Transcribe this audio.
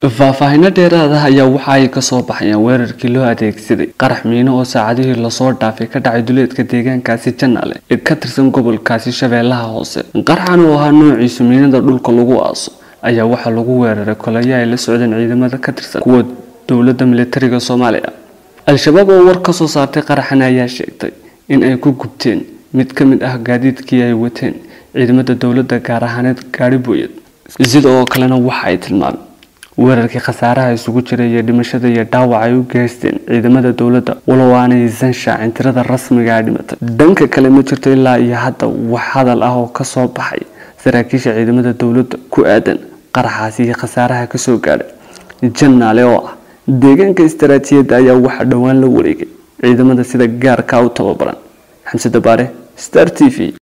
faahfaahino dheeraada ayaa waxa ay kasoo baxayaan weerarkii loo adeegsaday qarax miino oo saacadihii lasoo dhaafay ka dhacay duleedka deegaankaasi janaale ee ka tirsan gobolkaasi shabeellaha hoose qaraxan oo ahaa noociisu miinada dhulka lagu aaso ayaa waxaa lagu weeraray kolaya ay la socdeen ciidamada ka tirsan kuwa dowladda militariga soomaaliya al-shabaab oo war kasoo saartay qaraxan ayaa sheegtay in ay ku gubteen mid ka mid ah gaadiidkii ay wateen ciidamada dowladda gaar ahaaneed gaari booyad sida oo kalena waxa ay tilmaameen weerarkii khasaaraha isugu jiray iyo dhimashada iyo dhaawac ay u geysteen ciidamada dowladda walow aanaysan shaacin tirada rasmiga a dhimatay dhanka kale ma jirto ilaa iyo hadda wax hadal ah oo kasoo baxay saraakiisha ciidamada dowladda ku aadan qaraxaasi iyo khasaaraha kasoo gaadhay janaale oo ah deegaanka istaraatiijiyadda ayaa waxaa dhowaan la wareegay ciidamada sida gaarka u tababaran xamse dabaare star t v